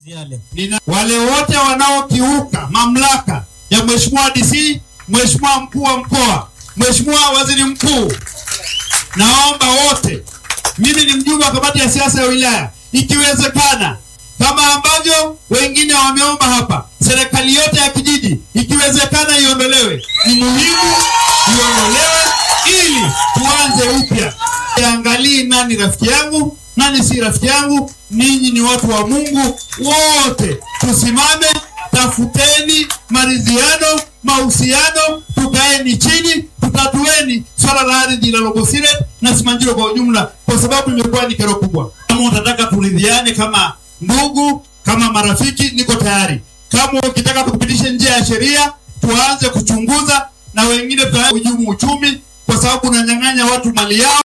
Yale. Nina wale wote wanaokiuka mamlaka ya Mheshimiwa DC, Mheshimiwa mkuu wa mkoa, Mheshimiwa waziri mkuu, naomba wote, mimi ni mjumbe wa kamati ya siasa ya wilaya, ikiwezekana kama ambavyo wengine wameomba hapa, serikali yote ya kijiji ikiwezekana iondolewe. Ni muhimu iondolewe ili tuanze upya. Angalii nani rafiki yangu, nani si rafiki yangu. Ninyi ni watu wa Mungu, wote tusimame, tafuteni maridhiano, mahusiano, tukaeni chini, tutatueni swala la ardhi la Logosire na Simanjiro kwa ujumla, kwa sababu imekuwa ni kero kubwa. Kama utataka turidhiane kama ndugu, kama marafiki, niko tayari. Kama ukitaka tupitishe njia ya sheria, tuanze kuchunguza na wengine tuhujumu uchumi, kwa sababu unanyang'anya watu mali yao.